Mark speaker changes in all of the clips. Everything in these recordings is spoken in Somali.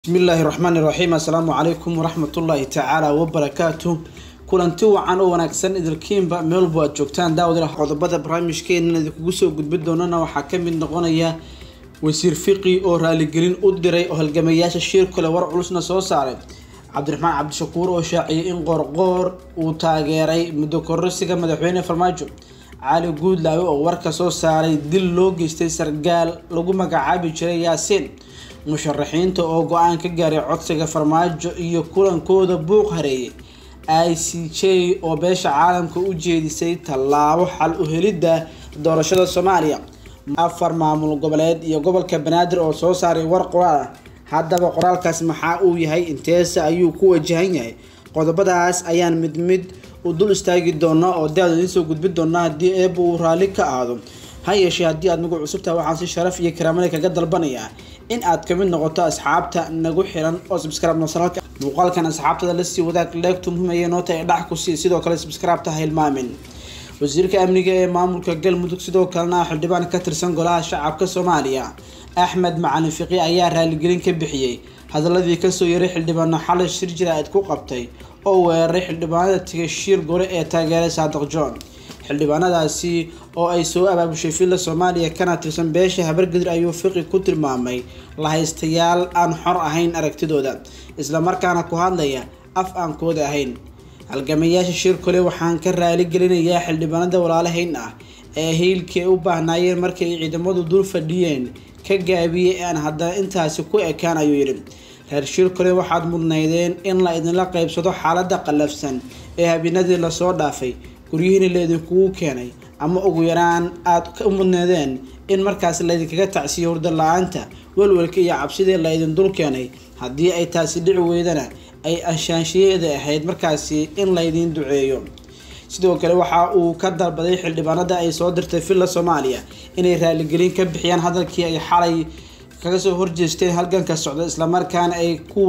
Speaker 1: bismillaahi raxmaani raxiim assalaamu calaykum waraxmatullaahi tacaala wabarakaatu kulanti wacan oo wanaagsan idilkiinba meelbu aad joogtaan daawad qodobada barnaamijkeena idinkugu soo gudbin doonana waxaa kamid noqonaya wasiir fiqi oo raaligelin u diray oo halgamayaasha shir kale war culusna soo saaray cabdiraxmaan cabdishakuur oo shaaciyay in qoorqoor uu taageeray muddo kororsiga madaxweyne farmaajo cali guudlaawe oo warka soo saaray dil loo geystay sargaal lagu magacaabi jiray yaasiin musharaxiinta oo go-aan ka gaaray codsiga farmaajo iyo kulankooda buuq hareeyay i c j oo beesha caalamka u jeedisay tallaabo xal u helidda doorashada soomaaliya afar maamul goboleed iyo gobolka banaadir oo soo saaray war qoraal ah haddaba qoraalkaas maxaa uu yahay inteesa ayuu ku wajahan yahay qodobadaas ayaan mid mid u dul istaagi doonaa oo daad idiin soo gudbin doonaa haddii eeba uu raalli ka aado ha yeeshee haddii aad nagu cusubtaha waxaan si sharaf iyo karaamada kaga dalbanayaa in aad kamid noqoto asxaabta nagu xiran oo subscribe nosalka muuqaalkan asxaabtada lasii wadaag leegtu muhiimaya noota ee dhax ku sii sidoo kale subscribe-ta ha hilmaamin wasiirka amniga ee maamulka galmudug sidoo kalena xildhibaan ka tirsan golaha shacabka soomaaliya axmed macalin fiqi ayaa raaligelin ka bixiyey hadaladii kasoo yaray xildhibaano xalay shir jira-id ku qabtay oo weeraray xildhibaanada tigashiir gole ee taageeray saadiq john xildhibaanadaasi oo ay soo abaabushay villa soomaaliya kana tirsan beesha habargadir ayuu fiqi ku tilmaamay lahaystayaal aan xor ahayn aragtidooda islamarkaana ku hadlaya af aan kooda ahayn halgamayaasha shir kole waxaan ka raali gelinayaa xildhibaanada walaalahayn ah ee hiilkii ay u baahnaayeen markii ay ciidamadu dul fadhiyeen ka gaabiyey aan haddana intaasi ku ekaan ayuu yidhi reer shir kole waxaad mudnaydeen in la idinla qaybsado xaalada qallafsan ee habeenadii lasoo dhaafay guryihiina laydinkugu keenay ama ugu yaraan aad ka mudneedeen in markaas laydinkaga tacsiyo hurda la-aanta welwelka iyo cabsidii laydin dul keenay haddii ay taasi dhici weydana ay ashaanshiyeeda ahayd markaasi in laydin duceeyo sidoo kale waxa uu ka dalbaday xildhibaanada ay soo dirtay villa soomaaliya inay raaligelin ka bixiyaan hadalkii ay xalay kaga soo horjeesteen halganka socda islamarkaana ay ku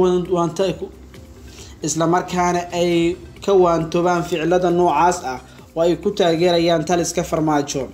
Speaker 1: islamarkaana ay ka waantoobaan ficilada noocaas ah oo ay ku taageerayaan taliska farmaajo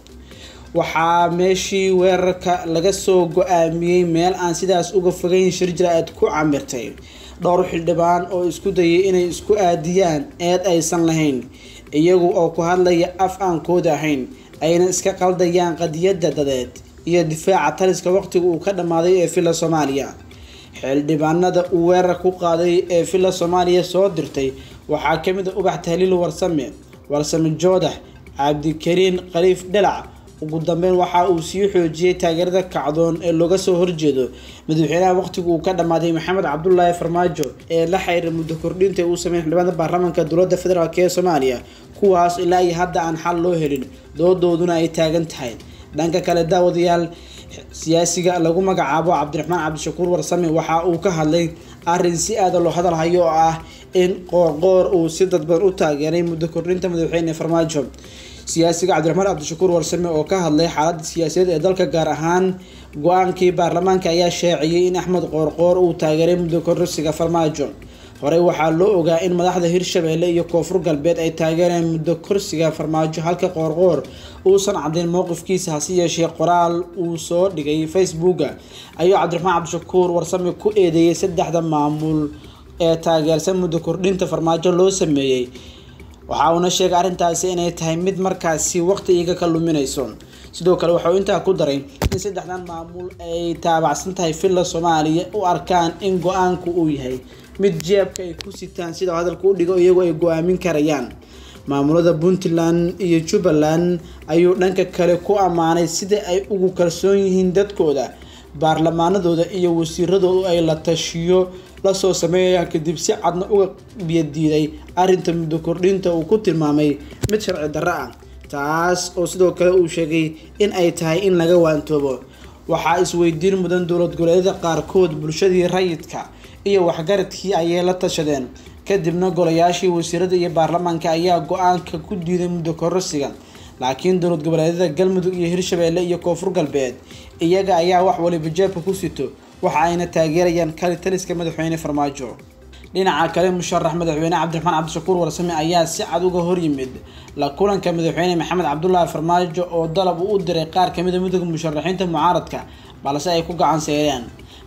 Speaker 1: waxaa meeshii weerarka laga soo go-aamiyey meel aan sidaas uga fogeyn shir jira-aad ku camirtay dhowr xildhibaan oo isku dayay inay isku aadiyaan eed aysan lahayn iyagu oo ku hadlaya af aan kooda ahayn ayna iska qaldayaan qadiyada dadeed iyo difaaca taliska waqtiga uu ka dhammaaday ee villa soomaaliya xildhibaanada uu weerar ku qaaday ee villa soomaaliya soo dirtay waxaa kamid a ubax tahliil warsame warsame joodax cabdikariin khaliif dhalac ugu dambeyn waxa uu sii xoojiyey taageerada kacdoon ee looga soo horjeedo madaxweynaha waqtiga uu ka dhammaaday maxamed cabdulaahi farmaajo ee la xiriira muddo kordhinta uu sameeyay xildhibaanada baarlamaanka dowladda federaalk ee soomaaliya kuwaas ilaa iyo hadda aan xal loo helin doodooduna ay taagan tahay dhanka kale daawadayaal siyaasiga lagu magacaabo cabdiraxmaan cabdishakuur warsame waxa uu ka hadlay arrin si aada loo hadalhayo oo ah in qoorqoor uu si dadban u taageeray muddo kordhinta madaxweyne farmaajo siyaasiga cabdiraxmaan cabdishakuur warsame oo ka hadlay xaaladda siyaasadeed ee dalka gaar ahaan go-aankii baarlamaanka ayaa shaaciyey in axmed qoorqoor uu taageeray muddo kororsiga farmaajo horey waxaa loo ogaa in madaxda hirshabeelle iyo koonfur galbeed ay taageereen muddo korsiga farmaajo halka qoorqoor uusan caddayn mowqifkiisa hase yeeshee qoraal uu soo dhigay facebooka ayuu cabdiraxmaan cabdishakuur warsame ku eedeeyay saddexda maamul ee taageersan muddo kordhinta farmaajo loo sameeyey waxa uuna sheegay arrintaasi inay tahay mid markaasi waqti iga ka luminayso sidoo kale waxauu intaa ku daray in saddexdan maamul ay taabacsan tahay villa soomaaliya u arkaan in go-aanku uu yahay mid jeebka ay ku sitaan sida hadalka u dhigo iyagoo ay go-aamin karayaan maamulada puntland iyo jubbaland ayuu dhanka kale ku ammaanay sida ay ugu kalsoon yihiin dadkooda baarlamaanadooda iyo wasiiradoodu ay la tashiyo lasoo sameeyayaan kadib si cadna uga biyadiiday arrinta muddo kordhinta uu ku tilmaamay mid sharci darro ah taas oo sidoo kale uu sheegay in ay tahay in laga waantoobo waxaa isweydiin mudan dowlad goboleedyada qaarkood bulshadii rayidka iyo waxgaradkii ayay la tashadeen kadibna golayaashii wasiirada iyo baarlamaanka ayaa go-aanka ku diiday muddo kororsiga laakiin dowlad goboleedyada galmudug iyo hirshabeelle iyo koonfur galbeed iyaga ayaa wax waliba jeebka ku sito waxa ayna taageerayaan kali taliska madaxweyne farmaajo dhinaca kale musharax madaxweyne cabdiraxmaan cabdishakuur warsame ayaa si cad uga horyimid la kulanka madaxweyne maxamed cabdulaahi farmaajo oo dalab uu u diray qaar kamid a midooda musharaxiinta mucaaradka balse ay ku gacan seereen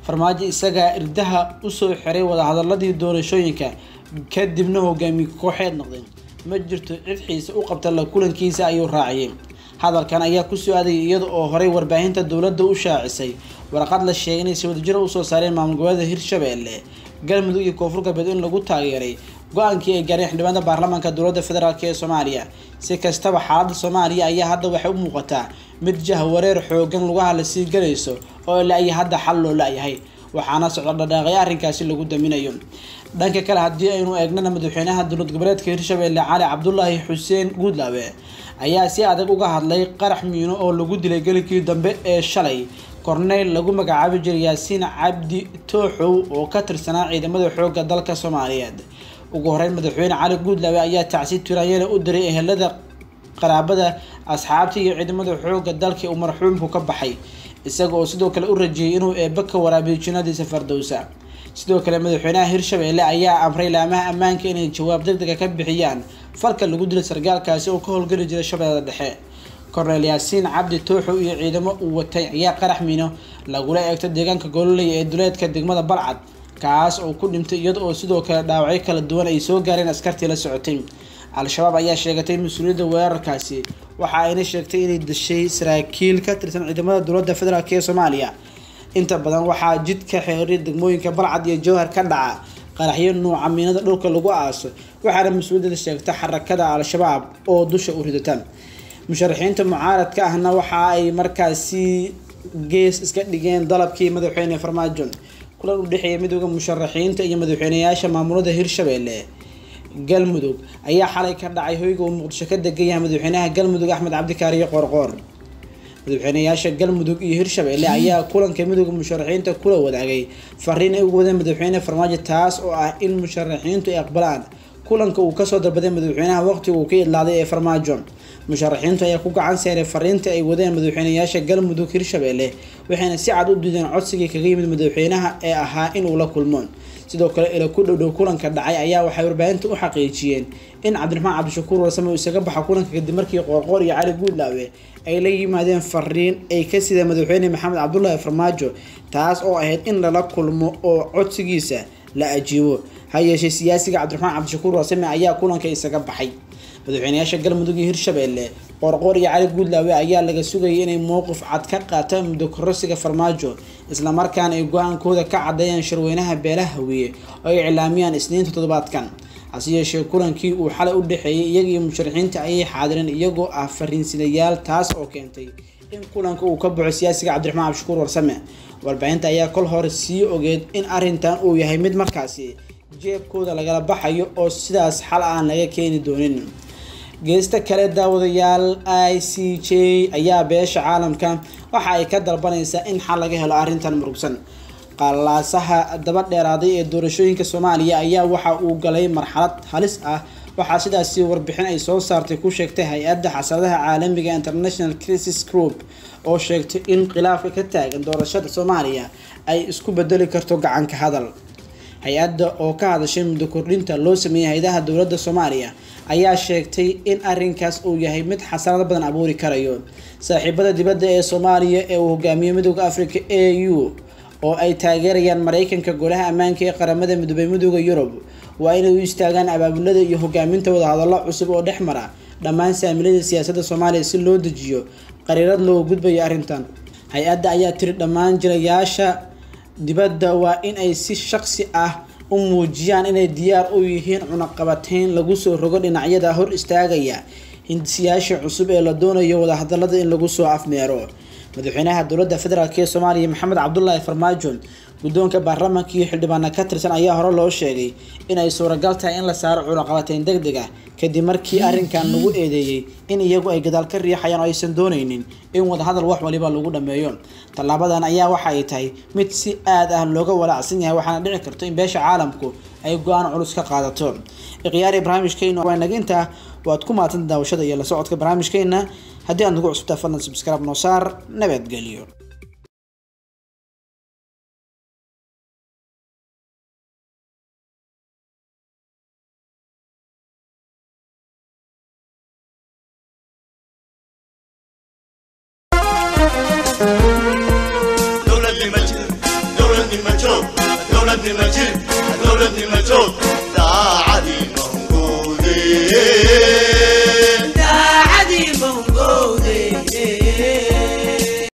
Speaker 1: farmaajo isagaa irdaha usoo xiray wadahadaladii doorashooyinka kadibna hogaamiye kooxeed noqday ma jirto cid xiise u qabta la kulankiisa ayuu raaciyay hadalkan ayaa kusoo aadayay iyada oo horey warbaahinta dowladda u shaacisay warqad la sheegay inay si wadajiro usoo saareen maamul goboleeda hirshabelle galmudug iyo koonfur galbeed in lagu taageeray go-aankii ay gaareen xildhibaanada baarlamaanka dowladda federaalk ee soomaaliya si kastaba xaaladda soomaaliya ayaa hadda waxay u muuqataa mid jahwareer xoogan lugaha lasii galayso oo ilaa iyo hadda xal loo la-yahay waxaana socda dhadhaaqyo arrinkaasi lagu daminayo dhanka kale haddii aynu eegnana madaxweynaha dowlad goboleedka hirshabelle cali cabdulaahi xuseen guudlaabe ayaa si adag uga hadlay qarax miino oo lagu dilay gelikii dambe ee shalay korneyl lagu magacaabi jiray yaasiin cabdi tooxow oo ka tirsanaa ciidamada xoogga dalka soomaaliyeed ugu horeyn madaxweyne cali guudlaabe ayaa tacsi tiraanyana u diray ehelada qaraabada asxaabta iyo ciidamada xoogga dalka uu marxuumku ka baxay isaga oo sidoo kale u rajeeyay inuu eebbe ka waraabiyo jinnadiisa fardowsa sidoo kale madaxweynaha hirshabelle ayaa amray laamaha ammaanka inay jawaab deg dega ka bixiyaan falka lagu dilay sargaalkaasi oo ka howlgeli jiray shabeellada dhexe korneyl yaasiin cabdi tooxow iyo ciidamo uu watay ayaa qarax miino lagula eegto deegaanka gololey ee duleedka degmada balcad kaas oo ku dhintay iyada oo sidoo kale dhaawacyo kala duwan ay soo gaareen askartii la socotay al-shabaab ayaa sheegatay mas-uuliyadda weerarkaasi waxa ayna sheegtay inay dashay saraakiil ka tirsan ciidamada dowladda federaalk ee soomaaliya inta badan waxaa jidka xeeriya degmooyinka balcad iyo jowhar ka dhaca qaraxyo nuuca miinada dhulka lagu aaso waxaana mas-uuliyadda sheegta xarakada al-shabaab oo dusha u ridata musharaxiinta mucaaradka ahna waxa ay markaasi gees iska dhigeen dalabkii madaxweyne farmaajo kulan u dhexeeya midooda musharaxiinta iyo madaxweyneyaasha maamulada hirshabelle galmudug ayaa xalay ka dhacay hoyga uu muqdisho ka degan yahay madaxweynaha galmudug axmed cabdikaariyo qoorqoor madaxweyneyaasha galmudug iyo hirshabelle ayaa kulanka midooda musharaxiinta kula wadaagay fariin ay ugu wadeen madaxweyne farmaajo taas oo ah in musharaxiintu ay aqbalaan kulanka uu kasoo dalbaday madaxweynaha waqtiga uu ka idlaaday ee farmaajo musharaxiintu ayaa ku gacan seeray fariinta ay wadeen madaxweyneyaasha galmudug hirshabelle waxayna si cad u diideen codsigii kaga yimid madaxweynaha ee ahaa inuu la kulmo sidoo kale ila ku dhowdhow kulanka dhacay ayaa waxay warbaahinta u xaqiijiyeen in cabdiraxmaan cabdishakuur warsame uu isaga baxa kulanka kadib markii qoorqoor iyo cali guudlaawe ay la yimaadeen fariin ay ka sideen madaxweyne maxamed cabdulaahi farmaajo taas oo ahayd in lala kulmo oo codsigiisa la ajiibo ha yeeshee siyaasiga cabdiraxmaan cabdishakuur warsame ayaa kulanka isaga baxay madaxweyneyaasha galmudug iyo hirshabelle qoorqoor iyo cali guudlaawe ayaa laga sugayay inay mowqif cad ka qaataan muddo kororsiga farmaajo islamarkaana ay go-aankooda ka cadeeyaan shirweynaha beelaha hawiye oo ay iclaamiyaan isniinta toddobaadkan hase yeeshee kulankii uu xalay u dhexeeyay iyaga iyo musharaxiinta ayay xaadireen iyagoo ah fariinsidayaal taas oo keentay in kulanka uu ka baxo siyaasiga cabdiraxmaan cabdishakuur warsame warbaahinta ayaa kol hore sii ogeed in arrintan uu yahay mid markaasi jeebkooda lagala baxayo oo sidaas xal aan laga keeni doonin geesta kale daawadayaal i c j ayaa beesha caalamka waxa ay ka dalbanaysaa in xal laga helo arrintan murugsan qalaasaha daba dheeraaday ee doorashooyinka soomaaliya ayaa waxa uu galay marxalad halis ah waxaa sidaasi warbixin ay soo saartay ku sheegtay hay-adda xasaradaha caalamiga international crisis group oo sheegtay in khilaafka ka taagan doorashada soomaaliya ay isku bedeli karto gacanka hadal hay-adda oo ka hadashay muddo kordhinta loo sameeyay hay-adaha dowladda soomaaliya ayaa sheegtay in arrinkaas uu yahay mid xasarado badan abuuri karayo saaxiibada dibadda ee soomaaliya ee uu hogaamiyey midooda africa a u oo ay taageerayaan mareykanka golaha ammaanka ee qaramada midoobay midooda yurub waa inay u istaagaan abaabulada iyo hogaaminta wadahadallo cusub oo dhex mara dhammaan saamilada siyaasadda soomaaliya si loo dejiyo qariirad loo gudbayo arrintan hay-adda ayaa tiri dhammaan jirayaasha dibadda waa in ay si shaqsi ah u muujiyaan inay diyaar u yihiin cunaqabateyn lagu soo rogo dhinacyada hor istaagaya hindisiyaasha cusub ee la doonayo wadahadalada in lagu soo afmeero madaxweynaha dowladda federaalk ee soomaaliya maxamed cabdulaahi farmaajo guddoonka baarlamaanka iyo xildhibaana ka tirsan ayaa hore loo sheegay in ay suuragal tahay in la saaro cunaqabateyn deg deg ah kadib markii arrinkan lagu eedeeyey in iyagu ay gadaal ka riixayaan oo aysan dooneynin in wadahadal wax waliba lagu dhameeyo tallaabadan ayaa waxa ay tahay mid si aad ah looga walaacsan yahay waxaana dhici karto in beesha caalamku ay go-aan culus ka qaadato ikhyaari barnaamijkeena waa naginta waad ku maadsan daawashada iyo la socodka barnaamijkeena haddii aad nagu cusubtaa fadlan subscribe noo saar nabadgelyo